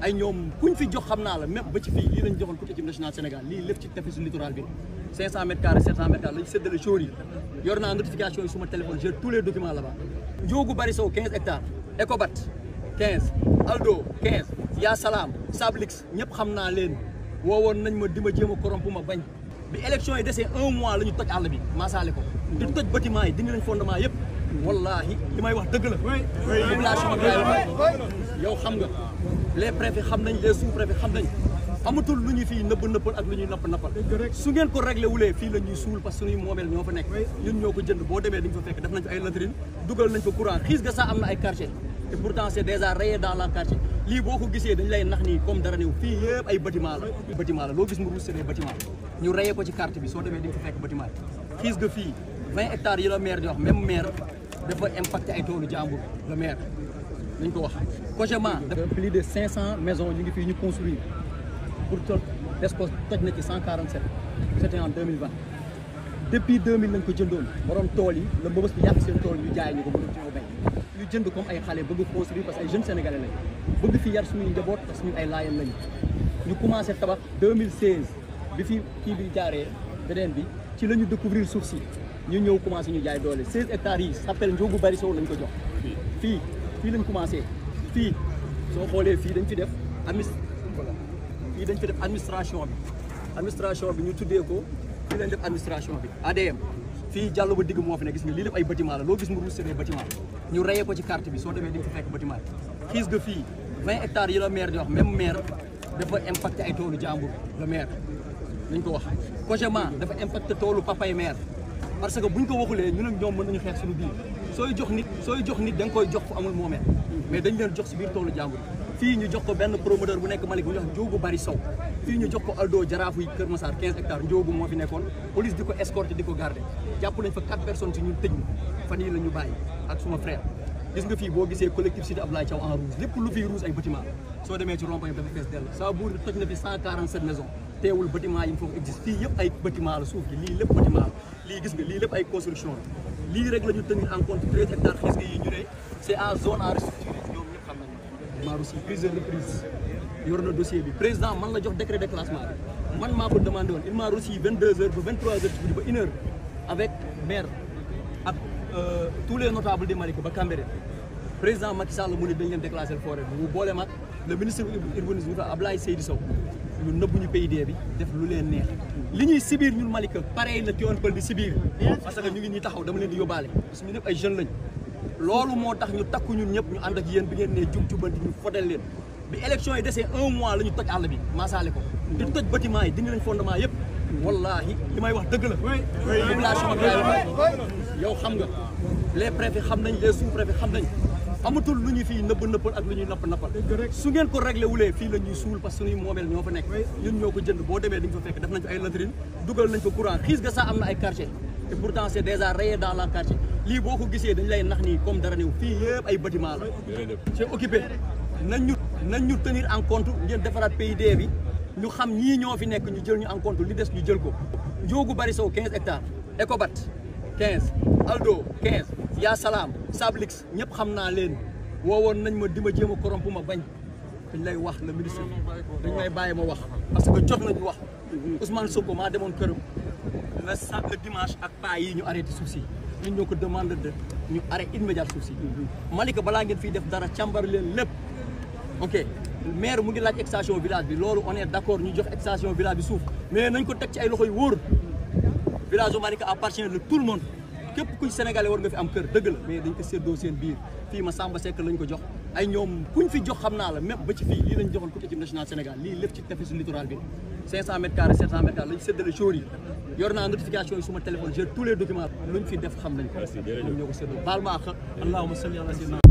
ay ñoom kuñ fi jox xam naa la même ba ci fii lii lañ joxoon pour équipe nationale Sénégal lii lépp ci tefesu littoral bi 500 mètres carrés 700 mètres carrés lañ séddale jour yi yor naa notification yi suma téléphone j'ai tous les documents là-bas Njoogu Bari Sow 15 hectares Ecobat 15 Aldo 15 Ya Salam Sablix ñëpp xam naa leen woowoon nañ ma di ma jéem a corrompre ma bañ bi élection yi desee un mois la ñu toj àll bi maasaale ko di toj bâtiment yi dindi nañ fondement yëpp wallahi li may wax dëgg la population bi laay wax yow xam nga les préfets xam nañ les sous-préfets xam nañ amatul lu ñu fii nëbb nëppal ak lu ñuy napp nappal su ngeen ko réglé wulee fii la ñuy suul parce que suñuy moomeel ñoo fa nekk ñun ñoo ko jënd boo demee di nga fa fekk def nañ fa ay latrine dugal nañ fa courant xiis ga sax am na ay quartier et pourtant c'est déjà rayé dans la quartier lii boo ko gisee dañ lay nax nii comme dara néew fii yëpp ay bâtiment la bâtiment la loo gis mu ruus c'est des bâtiment ñu rayé ko ci carte bi soo demee di nga fa fekk bâtiment yi xiis ga fii 20 hectares yi la maire di wax même maire dafa impacté ay toolu jàmbur le maire nañ ko wax cogement dafa plus de 500 maisons ñu ngi fii ñu construire pour toj Descos toj na ci 147 c'était en 2020 depuis 2000 lañ ko jëndoon borom tool yi la mbëbës bi yàq seen tool ñu jaay ñu ko mënu ci ñoo bay ñu jënd comme ay xale bëgg construire parce que ay jeunes sénégalais lañ bëgg fi yar suñuy njaboot parce que ñun ay laayeen lañu ñu commencé tabax 2016 bi fi kii bi jaaree beneen bi ci la ñu découvrir suuf si ñu ñëw commencé ñu jaay doole 16 hectares yi s'appelle Njoogu Bari Sow lañ ko jox fii fii lañ commencé fii soo xoolee fii dañ fi def amis fii dañ fi def administration bi administration bi ñu tuddee ko fii lañ def administration bi ADM fii jàll ba digg moo fi ne gis nga lii lépp ay bâtiment la loo gis mu ruus c'est des bâtiment ñu rayé ko ci carte bi soo demee di nga fa fekk bâtiment yi xiis ga fii 20 hectares yi la maire di wax même maire dafa impacté ay toolu jàmbur le maire nañ ko wax cogement dafa impacté toolu papay maire parce que buñ ko waxulee ñun ak ñoom mën nañu xeex suñu biir sooy jox nit sooy jox nit da nga koy jox fu amul moomeel mais dañ leen jox si biir toolu jàmbur fii ñu jox ko benn promoteur bu nekk Malick bu ñuy wax Njoogu Bari Sow fii ñu jox ko Aldo Jaraafu yi Kër Massar 15 hectares Njoogu moo fi nekkoon police di ko escorter di ko garder jàpp nañ fa 4 personnes si ñun tëj ñu fan yii la ñu bàyyi ak suma frère gis nga fii boo gisee collectif cité Abdoulaye Thiaw en rouge lépp lu fii rouge ay bâtiment soo demee ci rond-point dafa fees dell saa buur toj na fi 147 maisons teewul bâtiment yi mu foofu existe fii yëpp ay bâtiment la suuf gi lii lépp bâtiment la lii gis nga lii lépp ay construction la lii rek la ñu tenir en compte 13 hectares xis nga yi ñu ne c'est en zone à restructurer ñoom ñëpp xam nañu maa aussi prise de reprise yor na dossier bi président man la jox décret de classement bi man maa ko demandé woon il m'a reçu 22 heures ba 23 heures ci guddi ba une heure avec maire ak tous les notables de Malika ba Cambérène président Macky Sall mu ne dañ leen déclasser forêt bi mu boole mag le ministre urbanisme bi Abdoulaye Seydou Sow ñu nëbbu ñu PID bi def lu leen neex li ñuy sibir ñun Malika pareil la Tivaouane Peulh di sibir parce que ñu ngi ñuy taxaw dama leen di yóbbaale parce que ñu ñëpp ay jeunes lañ loolu moo tax ñu takku ñun ñëpp ñu ànd ak yéen bi ngeen ne jub jubanti ñu fodel leen bi élection yi desee un mois la ñu toj àll bi maasaale ko di toj bâtiment yi dindi nañ fondement yëpp wallahi li may wax dëgg la population bi laay wax yow xam nga les préfets xam nañ les sous-préfets xam nañ amatul lu ñu fii nëbb nëppal ak lu ñuy napp nappal su ngeen ko réglé wulee fii la ñuy suul parce que suñuy moomeel ñoo fa nekk ñun ñoo ko jënd boo demee di nga fa fekk def nañ fa ay latrine dugal nañ fa courant xiis ga sax am na ay quartier et pourtant c'est déjà rayé dans la quartier lii boo ko gisee dañ lay nax nii comme dara néew fii yëpp ay bâtiment la c'est occupé nañ ñu nañ ñu tenir en compte ngeen defaraat PID bi ñu xam ñii ñoo fi nekk ñu jël ñu en compte li des ñu jël ko Njoogu Bari Sow 15 hectares Ecobat 15 Aldo 15 Ya Salam Sablix ñëpp xam naa leen woowoon nañ ma di ma jéem a corrompre ma bañ dañ lay wax le ministre dañ lay bàyyi ma wax parce que jot nañu wax Ousmane Sonko maa demoon këram le sa le dimanche ak paa yi ñu arrêté suuf si ñun ñoo ko demande de ñu arrêté immédiat suuf si Malika balaa ngeen fiy def dara càmbar leen lépp ok maire mu ngi laaj extension village bi loolu on est d'accord ñu jox extension village bi suuf mais nañ ko teg ci ay loxo yu wóor village Malika appartient de tout le monde képp kuy sénégalais war nga fi am kër dëgg la mais dañ ko séddoo seen biir fii ma Samba Seck lañ ko jox ay ñoom kuñ fi jox xam naa la même ba ci fii lii lañ joxoon pour équipe nationale Sénégal lii lépp ci tefesu littoral bi 500 mètres carrés 700 mètres carrés lañ séddale jour yi yor naa notification yi suma téléphone j'ai tous les documents luñ fi def xam nañ ko ñoom ñoo ko séddoo baal ma àq allahumma salli ala sayyidina